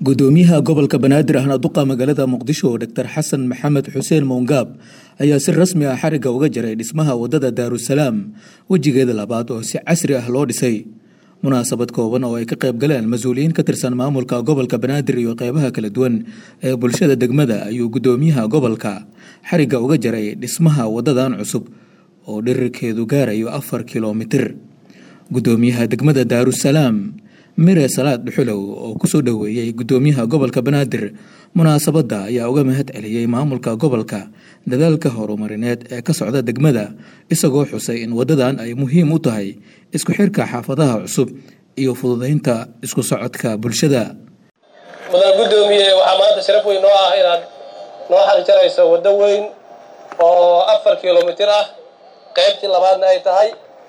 gudoomiyaha gobolka banaadir ahna duqa magaalada muqdisho dr xasan maxamed xuseen mowngaab ayaa si rasmi ah xariga uga jaray dhismaha wadada daarusalaam wejigeeda labaad oo si casri ah loo dhisay munaasabad kooban oo ay ka qayb galeen mas-uuliyiin ka tirsan maamulka gobolka banaadir iyo qeybaha kala duwan ee bulshada degmada ayuu gudoomiyaha gobolka xariga uga jaray dhismaha wadadan cusub oo dhirirkeedu gaarayo afar kilomitir gudoomiyaha degmada daarusalaam mire salaad dhuxulow oo kusoo dhoweeyey gudoomiyaha gobolka banaadir munaasabadda ayaa uga mahad celiyey maamulka gobolka dadaalka horumarineed ee ka socda degmada isagoo xusay in wadadan ay muhiim u tahay isku xirka xaafadaha cusub iyo fududeynta isku socodka bulshada mudan gudoomiye waxaa maanta sharaf weyn noo ah inaad noo xarijarayso waddo weyn oo afar kilomitir ah qaybtii labaadna ay tahay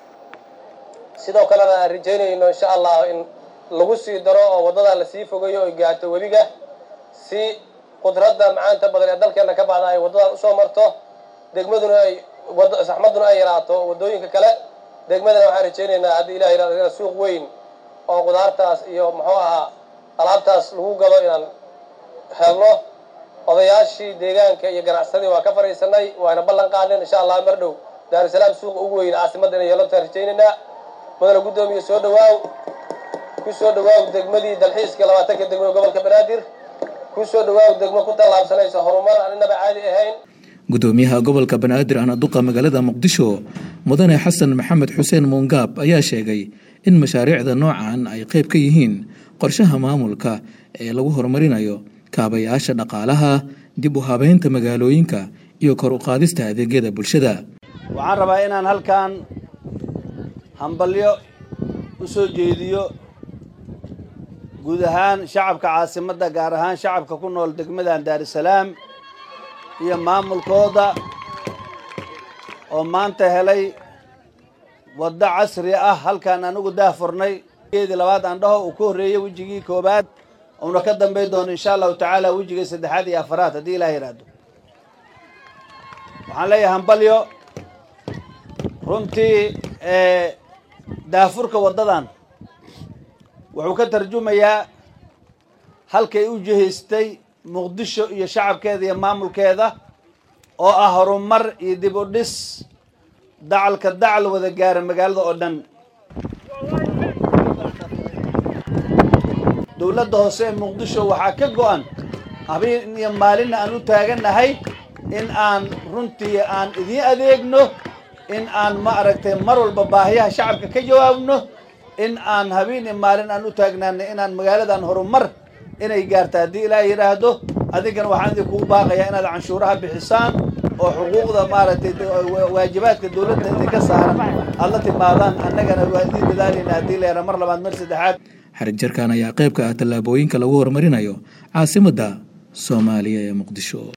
sidoo kalena aan rajaynayno insha allah in lagu sii daro oo waddadaa lasii fogeeyo oy gaarto webiga si qudradda macaanta badan ee dalkeenna ka baxda ay waddadan usoo marto degmaduna ay saxmaduna ay yaraato waddooyinka kale degmadana waxaan rajaynaynaa haddii ilah yirahdo suuq weyn oo qudaartaas iyo muxuu ahaa alaabtaas lagu gado inaan helno odayaashii deegaanka iyo ganacsadii waa ka fadhiisanay waana ballan qaadeen insha allah mar dhow daarusalaam suuqa ugu weyn caasimadda inay yeelantaan rajaynaynaa mudana guddoomiye soo dhawaaw ku soo dhawaaw degmadii dalxiiska labaatanka degmo gobolka banaadir ku soo dhawaaw degmo ku tallaabsanaysa horumar aan inaba caadi ahayn gudoomiyaha gobolka banaadir ahna duqa magaalada muqdisho mudane xasan maxamed xuseen muungaab ayaa sheegay in mashaariicda noocan ay qayb ka yihiin qorshaha maamulka ee lagu horumarinayo kaabayaasha dhaqaalaha dib u habeynta magaalooyinka iyo kor u qaadista adeegyada bulshada waxaan rabaa inaan halkan hambalyo u soo jeediyo guud ahaan shacabka caasimadda gaar ahaan shacabka ku nool degmadan daarusalaam iyo maamulkooda oo maanta helay waddo casri ah halkaan anugu daahfurnay geedii labaad aan dhaho uu ka horreeyey wejigii koowaad uuna ka dambayn doono insha allahu tacaala wejigii saddexaad iyo afaraad haddii ilaah yidhaahdo waxaan leeyahay hambalyo runtii daafurka waddadan wuxuu ka tarjumayaa halkay u jihaystay muqdisho iyo shacabkeeda iyo maamulkeeda oo ah horumar iyo dib u dhis dacalka dacal wada gaara magaalada oo dhan dowladda hoose ee muqdisho waxaa ka go-an habeen iyo maalinna aan u taagannahay in aan runtii aan idiin adeegno in aan ma aragtay mar walba baahiyaha shacabka ka jawaabno in aan habeen iyo maalin aan u taagnaanay inaan magaaladan horumar inay gaarta haddii ilaah yidhaahdo adinkana waxaan idinkugu baaqayaa inaad canshuuraha bixisaan oo xuquuqda maaragtay waajibaadka dowladda idinka saaran aad la timaadaan annagana waa idiin dadaalayna haddii la yaraa mar labaad mar saddexaad xarig jarkan ayaa qayb ka ah tallaabooyinka lagu horumarinayo caasimadda soomaaliya ee muqdisho